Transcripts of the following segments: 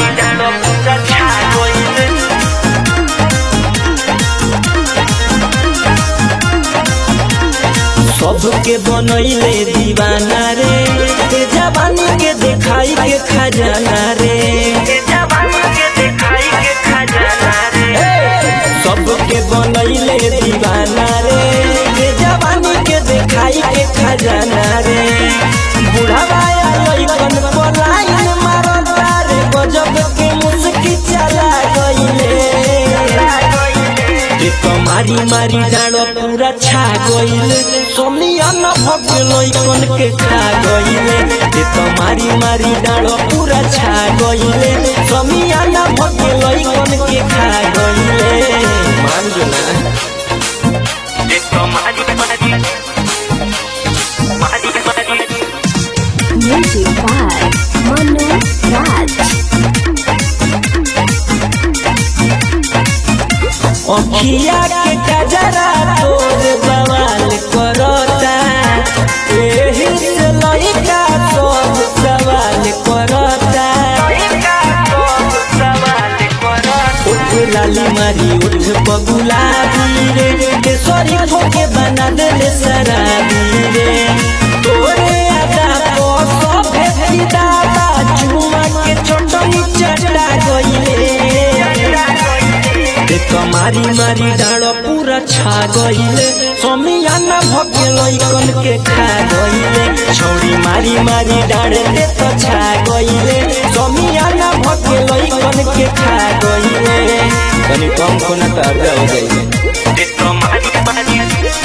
मारी डालो पूरा छा गइले सबके बनैले दीवाना रे ते जवानी के देखाई के खजाना रे ते जवानी के देखाई के खजाना रे सबके बनैले दीवाना रे ते जवानी के देखाई के खजाना रे बुढ़ावा लइकन पलायन मारता रे गजब के मुस्की चला गइले ते तो मारी मारी डालो पूरा छा गइले सोनिया न भगे लइकन के खा गइले ते तो मारी मारी डालो पूरा छा गइले सोनिया न भगे लइकन के खा गइले मान जो ना ते तो मारी मारी मारी मारी Music by Manu Raj. अखिया के गजरा तोर बवाल करता एही से लइका सब सवाल करता उठ लाली मारी उठ बगुलाबी रे केसरी ठोके बना देले शराबी रे तोरे आदा को सब भेदा चुमा के चटनी चटा गइले ते कमारी मारी डाँडो पूरा छा गइले समियाना भगे लइकन के खा गइले छौरी मारी मारी डाँडे ते त छा गइले समियाना भगे लइकन के खा गइले तनी कम खोना त अर्जा हो गइले ते कमारी मारी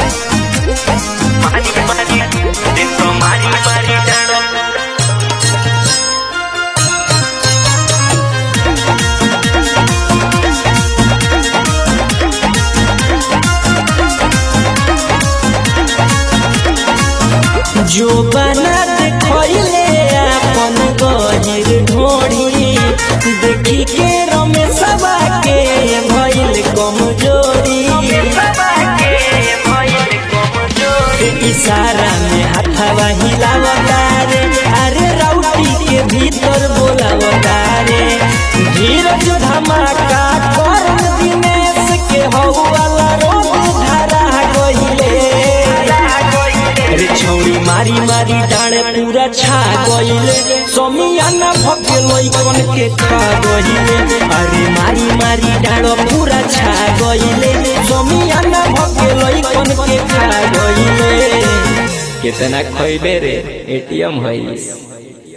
मारी मारी ते कमारी मारी डाँडो जो बना देखले अपन गहिर ढोड़ी देखी के रमेशवा के भइल कमजोरी इशारा में हाथवा हिलावता रे अरे राउटी के भीतर बोलावता रे धीरज धमाका कर दिनेश के हौवाला रोग धरा गइले रे छौरी मारी मारी डाँडे पूरा छा गइले समियाना भगे लइकन के खा गइले अरे मारी मारी डाँडो पूरा छा गइले समियाना भगे लइकन के खा गइले कितना खइबे रे एटीएम हईस